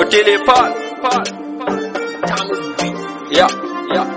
Otile Paul. Yeah, yeah.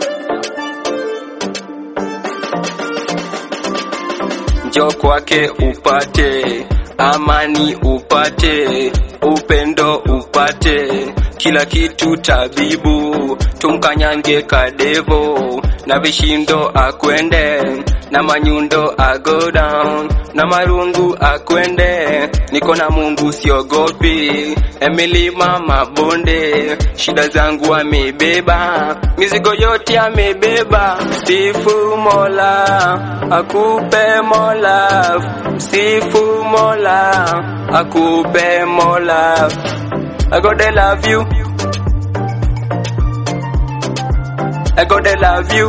Njoo kwake upate amani, upate upendo, upate kila kitu tabibu, tumkanyange kadevo na vishindo akwende na manyundo ago down na marungu akwende, niko na Mungu siogopi, emilima mabonde, shida zangu amebeba, mizigo yote amebeba, sifu Mola akupe Mola, sifu Mola akupe Mola, I go they love you, I go they love you.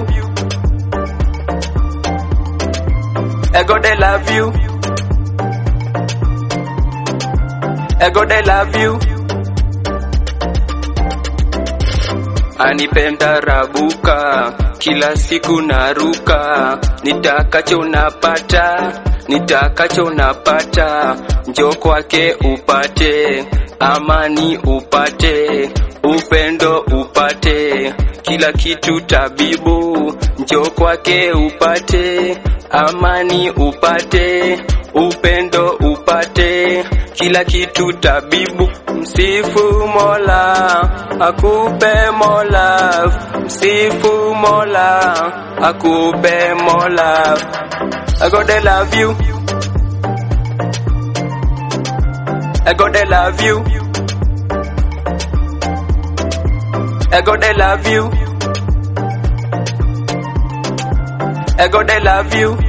I go they love you. I go they love you. Anipenda rabuka, kila siku naruka, nitakacho napata, nitakacho napata, njoo kwake upate, amani upate, upendo upate, kila kitu tabibu, njoo kwake upate, amani upate, upendo upate, kila kitu tabibu. Msifu Mola akupe Mola, msifu Mola akupe Mola. I go they love you, I go they love you, I go they love you, I go they love you.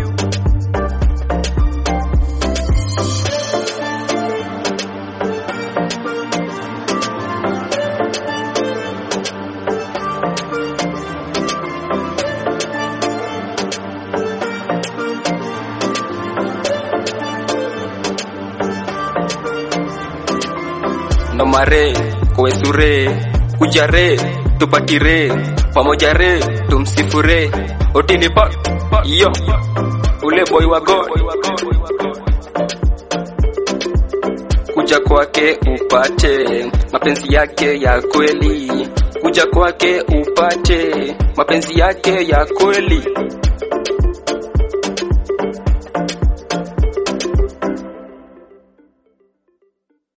nomare kowesure kujare tupatire pamoja re tumsifure otini pa yo ule boy wa god kuja kwake upate mapenzi yake ya kweli kuja kwake upate mapenzi yake ya kweli